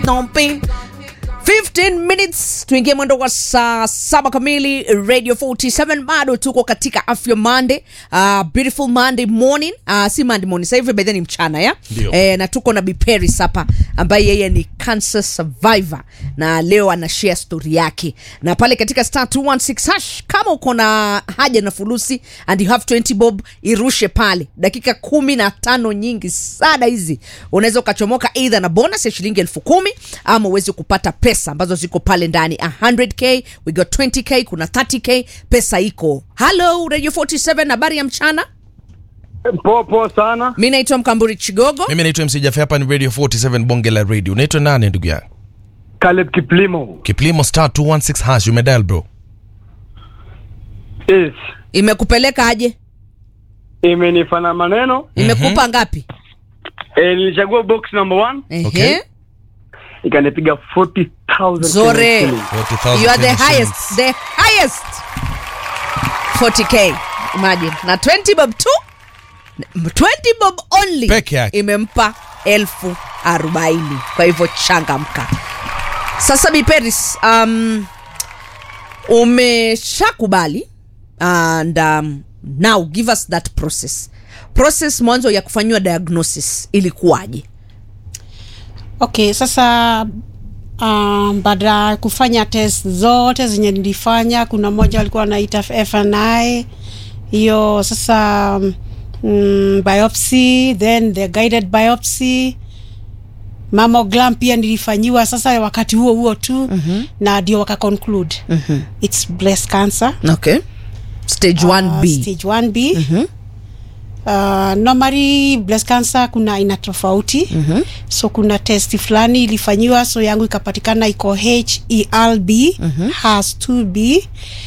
Stomping. 15 minutes tuingie mwendo wa saa saba kamili radio 47 bado tuko katika afya monday uh, beautiful monday morning uh, si monday morning sasa hivi bedheni mchana ya Ndio. eh, na tuko na biperis hapa ambaye yeye ni cancer survivor na leo anashare story yake na pale katika star 216 hash kama uko na haja na fulusi and you have 20 bob irushe pale dakika kumi na tano nyingi sana hizi unaweza ukachomoka eidha na bonus ya shilingi elfu kumi ama uweze kupata pesa ambazo ziko pale ndani 100k we got 20k kuna 30k pesa iko halo radio 47 habari ya mchana Popo sana. mi naitwa mkamburi chigogo mimi naitwa mc jafe hapa ni radio 47 bonge la radio unaitwa nani ndugu yangu Caleb Kiplimo. kiplimo star 216 hash umedial bro Yes. imekupeleka aje Imenifana maneno. imekupa ngapi E, nilichagua box number one. Ehe. Okay. Ikanipiga 40,000. Zore. shillings. 40,000 you are the Kenyan highest shillings. the highest 40k imagine na 20 bob tu 20 bob only Peke yake. imempa elfu arobaini kwa hivyo changamka sasa biperis um, umeshakubali and um, now give us that process process mwanzo ya kufanyiwa diagnosis ilikuwaje okay sasa um, baada ya kufanya test zote zenye nilifanya kuna moja walikuwa wanaita fni hiyo sasa mm, biopsy then the guided biopsy mamogram pia nilifanyiwa sasa wakati huo huo tu mm-hmm. na ndio wakaconclude mm-hmm. its breast cancer okay stage 1b uh, stage 1b mm-hmm. Uh, normally breast cancer kuna aina tofauti mm-hmm. so kuna testi fulani ilifanyiwa so yangu ikapatikana iko helb mm-hmm. has 2b